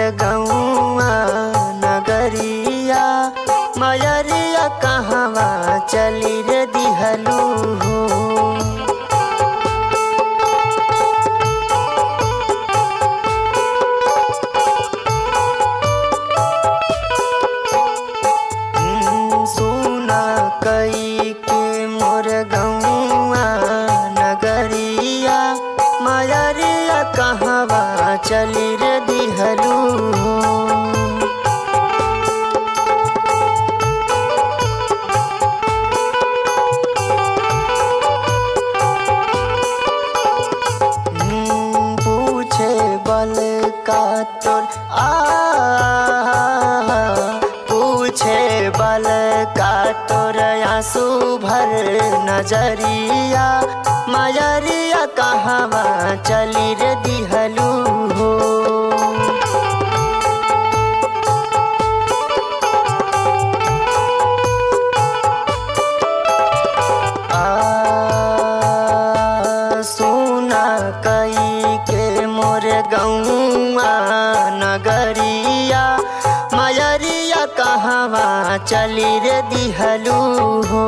गौआ नगरिया मयरिया कहवा चली रे दिहलू हो सुना कई के मोर गौआ नगरिया मयरिया कहवा चली रे दिहलू हो हम्म, पूछे बल का तोर आ पूछे बल का तोर आंसू भर नजरिया मयरिया कहवा चली रे दिहलू हो आ सुना कई के मोर गौआ नगरिया मयरिया कहवा चली रे दिहलू हो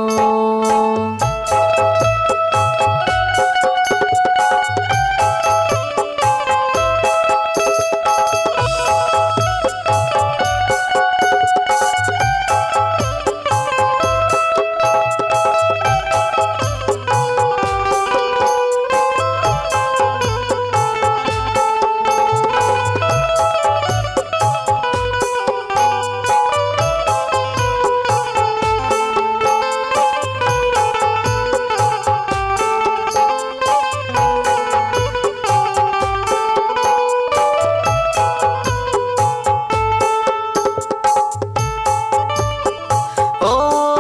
ओ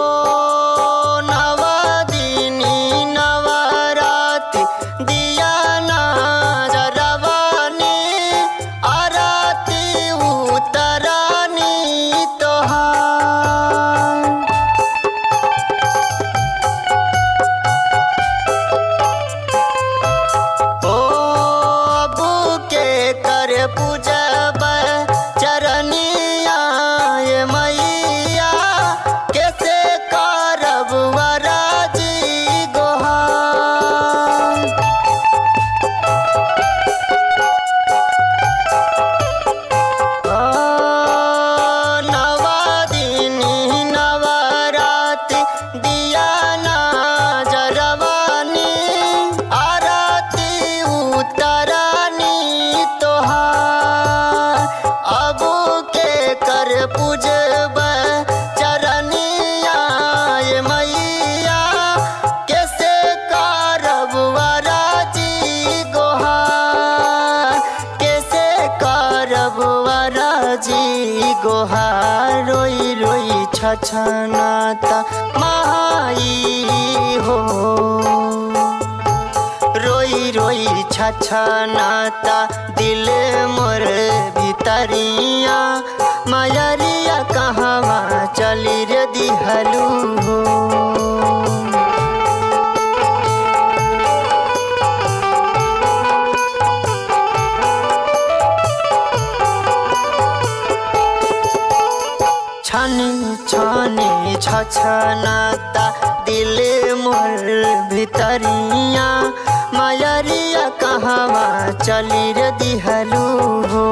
नवदिनी नवराति दिया नजरवानी आरती उतरानी तोहार ओ अबू के कर पूजब चरनिया ये मैया कैसे करब वराजी गोहार नवदिनी नवराति दिया नजरवानी आरती उतरानी तोहार अबू के कर पूजब चरनिया ये मैया कैसे करब वराजी गोहार कैसे करब वराजी गोहार रोई रोई छछनाता माई हो रोई रोई छछनाता दिल मोर भितरिया मयरिया कहवा चली रे दिहलू हो छनी छनी छछनाता दिल मोर भितरिया मयरिया कहवा चली रे दिहलू हो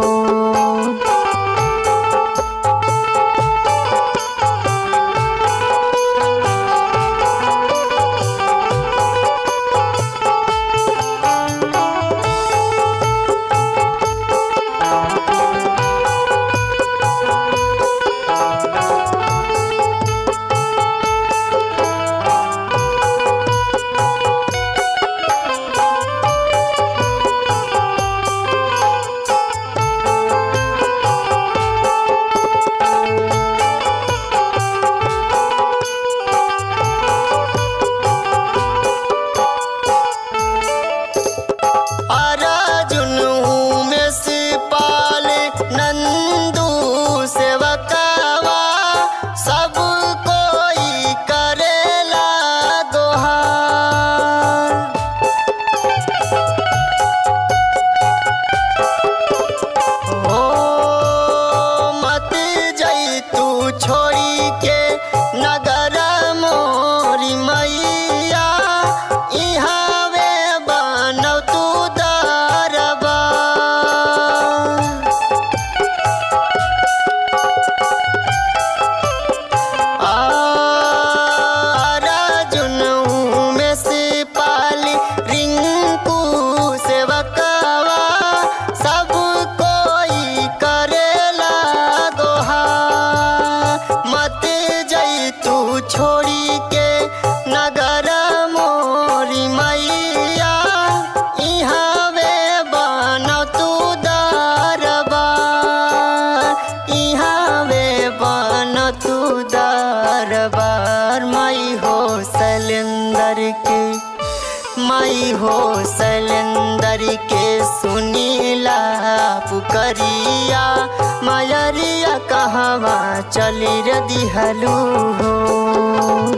पुकरिया मयरिया कहवा चली रे दिहलू हो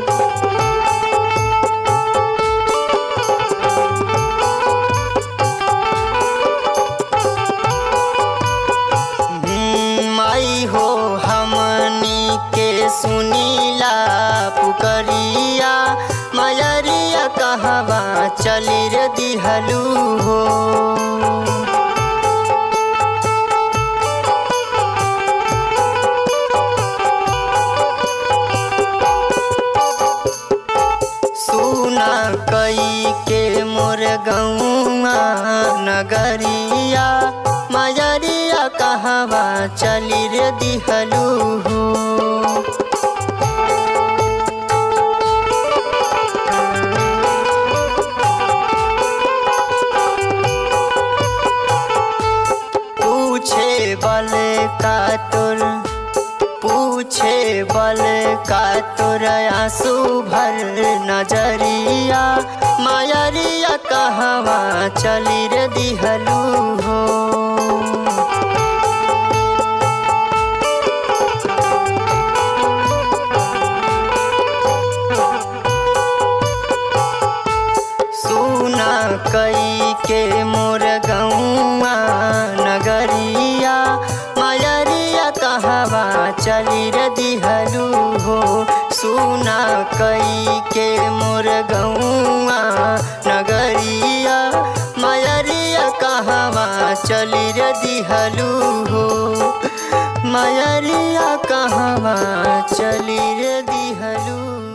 हम्म, माई हो हमनी के सुनीला पुकरिया मयरिया कहवा चली रे दिहलू हो सुना कई के मोर गौआ नगरिया मयरिया कहवा चली रे दिहलू हो पूछे बल का तुर पूछे बल का तुर आंसू भर नजरिया मायरिया कहवा चली रे दिहलू हो सुना कई के मोर गौआ नगरिया मयरिया कहवा चली रे दिहलू हो सुना कई के मोर गौआ नगरिया मयरिया कहवा चली रे दिहलू हो मयरिया कहवा चली रे दिहलू